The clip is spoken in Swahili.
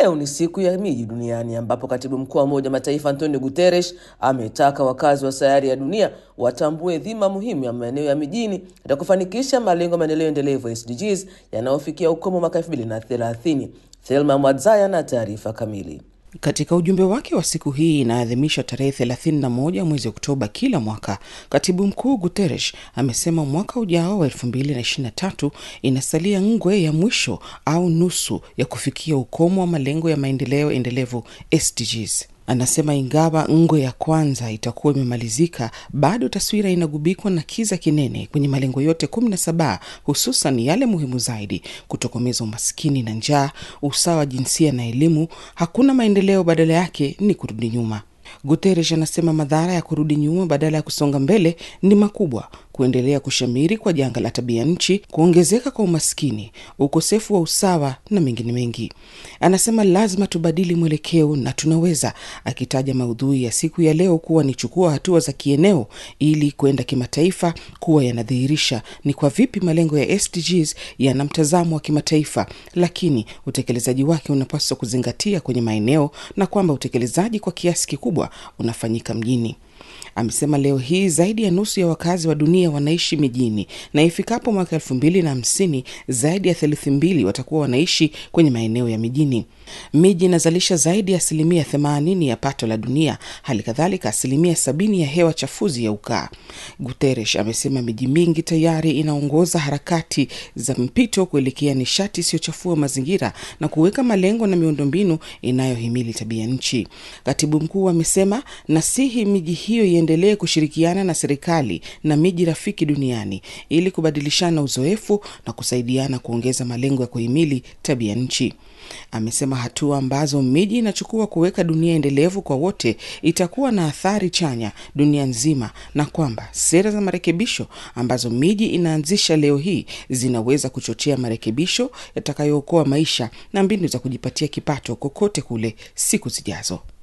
Leo ni siku ya miji duniani ambapo katibu mkuu wa Umoja wa Mataifa Antonio Guterres ametaka wakazi wa sayari ya dunia watambue dhima muhimu ya maeneo ya mijini katika kufanikisha malengo ya maendeleo endelevu SDGs yanayofikia ukomo mwaka 2030. Thelma Mwadzaya na taarifa kamili. Katika ujumbe wake wa siku hii inaadhimisha tarehe 31 mwezi Oktoba kila mwaka, katibu mkuu Guterres amesema mwaka ujao wa 2023 inasalia ngwe ya mwisho au nusu ya kufikia ukomo wa malengo ya maendeleo endelevu SDGs. Anasema ingawa ngwe ya kwanza itakuwa imemalizika, bado taswira inagubikwa na kiza kinene kwenye malengo yote kumi na saba, hususan yale muhimu zaidi: kutokomeza umaskini na njaa, usawa wa jinsia na elimu. Hakuna maendeleo, badala yake ni kurudi nyuma. Guterres anasema madhara ya kurudi nyuma badala ya kusonga mbele ni makubwa: kuendelea kushamiri kwa janga la tabia nchi, kuongezeka kwa umaskini, ukosefu wa usawa na mengine mengi. Anasema lazima tubadili mwelekeo na tunaweza, akitaja maudhui ya siku ya leo kuwa ni chukua hatua za kieneo ili kwenda kimataifa, kuwa yanadhihirisha ni kwa vipi malengo ya SDGs yana mtazamo wa kimataifa, lakini utekelezaji wake unapaswa kuzingatia kwenye maeneo na kwamba utekelezaji kwa kiasi kikubwa unafanyika mjini. Amesema leo hii zaidi ya nusu ya wakazi wa dunia wanaishi mijini na ifikapo mwaka elfu mbili na hamsini zaidi ya theluthi mbili watakuwa wanaishi kwenye maeneo ya mijini. Miji inazalisha zaidi ya asilimia themanini ya pato la dunia, hali kadhalika asilimia sabini ya hewa chafuzi ya ukaa. Guterres amesema miji mingi tayari inaongoza harakati za mpito kuelekea nishati isiyochafua mazingira na kuweka malengo na miundombinu inayohimili tabia nchi. Katibu mkuu amesema nasihi miji hiyo iendelee kushirikiana na serikali na miji rafiki duniani ili kubadilishana uzoefu na kusaidiana kuongeza malengo ya kuhimili tabia nchi. Amesema hatua ambazo miji inachukua kuweka dunia endelevu kwa wote itakuwa na athari chanya dunia nzima, na kwamba sera za marekebisho ambazo miji inaanzisha leo hii zinaweza kuchochea marekebisho yatakayookoa maisha na mbinu za kujipatia kipato kokote kule siku zijazo.